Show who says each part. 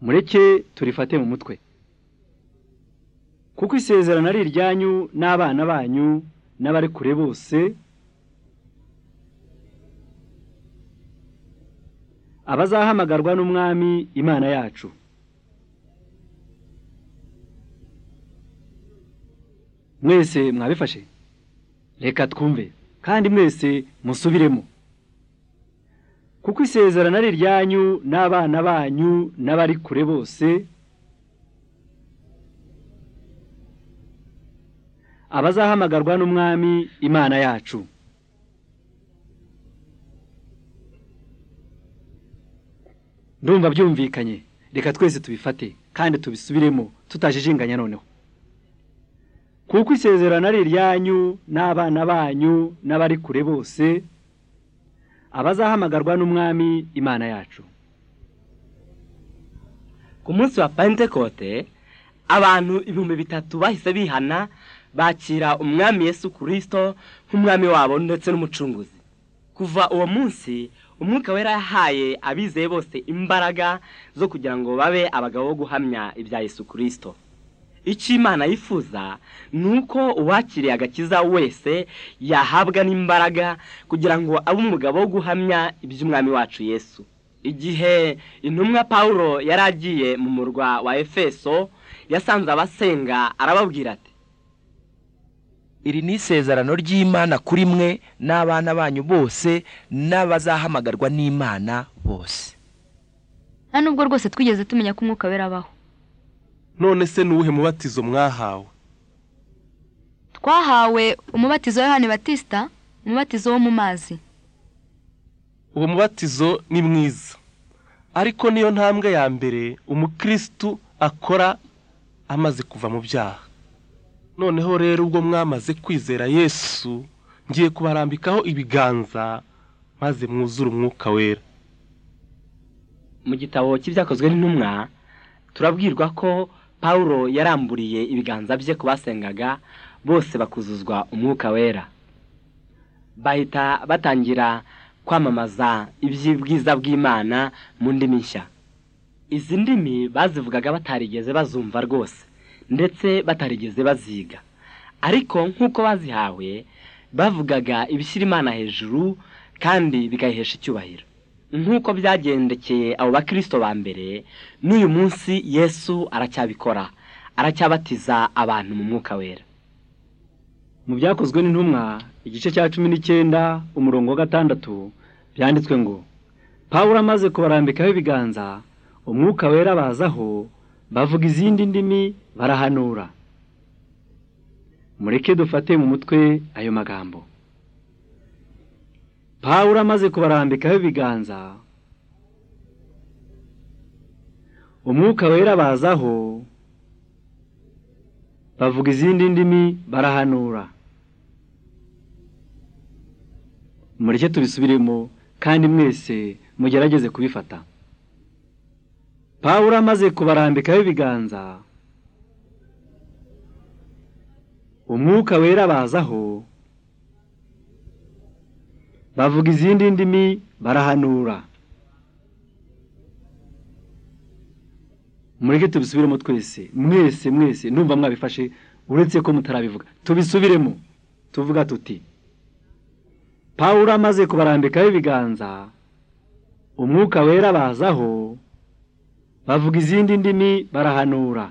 Speaker 1: mureke turifate mu mutwe kuko isezerano ari iryanyu n'abana banyu n'abari kure bose abazahamagarwa n'umwami imana yacu mwese mwabifashe reka twumve kandi mwese musubiremo kuko isezerano ari iryanyu n'abana banyu n'abari kure bose abazahamagarwa n'umwami imana yacu ndumva byumvikanye reka twese tubifate kandi tubisubiremo tutajijinganya noneho kuko isezerano ari iryanyu n'abana banyu n'abari kure bose abazahamagarwa n'umwami imana yacu
Speaker 2: ku munsi wa pentekote abantu ibihumbi bitatu bahise bihana bakira umwami yesu kirisito nk'umwami wabo ndetse n'umucunguzi kuva uwo munsi umwuka wera yahaye abizeye bose imbaraga zo kugira ngo babe abagabo bo guhamya ibya yesu kirisito icyo imana yifuza ni uko uwakiriye agakiza wese yahabwa n'imbaraga kugira ngo abe umugabo wo guhamya iby'umwami wacu yesu igihe intumwa paul yari agiye mu murwa wa efeso yasanze abasenga arababwira ati
Speaker 3: iri ni isezerano ry'imana kuri mwe n'abana banyu bose n'abazahamagarwa n'imana bose
Speaker 4: nta nubwo rwose twigeze tumenya ko umwuka wera abaho
Speaker 5: none se ni uwuhe mubatizo mwahawe
Speaker 4: twahawe umubatizo wa yohani batisita umubatizo wo mu mazi
Speaker 5: uwo mubatizo ni mwiza ariko niyo ntambwe ya mbere umukirisitu akora amaze kuva mu byaha noneho rero ubwo mwamaze kwizera yesu ngiye kubarambikaho ibiganza maze mwuzure umwuka wera
Speaker 2: mu gitabo cy'ibyakozwe n'intumwa turabwirwa ko paul yaramburiye ibiganza bye ku basengaga bose bakuzuzwa umwuka wera bahita batangira kwamamaza iby'ubwiza bw'imana mu ndimi nshya izi ndimi bazivugaga batarigeze bazumva rwose ndetse batarigeze baziga ariko nk'uko bazihawe bavugaga ibishyira imana hejuru kandi bikayihesha icyubahiro nk'uko byagendekeye abo bakirisito ba mbere n'uyu munsi yesu aracyabikora aracyabatiza abantu mu mwuka wera
Speaker 1: mu byakozwe n'intumwa igice cya cumi n'icyenda umurongo wa gatandatu byanditswe ngo paul amaze kubarambikaho ibiganza umwuka wera bazaho bavuga izindi ndimi barahanura mureke dufate mu mutwe ayo magambo paul amaze kubarambikaho ibiganza umwuka wera bazaho bavuga izindi ndimi barahanura mureke tubisubiremo kandi mwese mugerageze kubifata paul amaze kubarambikaho ibiganza umwuka wera bazaho bavuga izindi ndimi barahanura mureke tubisubiremo twese mwese mwese numva mwabifashe uretse ko mutarabivuga tubisubiremo tuvuga tuti paul amaze kubarambikaho ibiganza umwuka wera bazaho bavuga izindi ndimi barahanura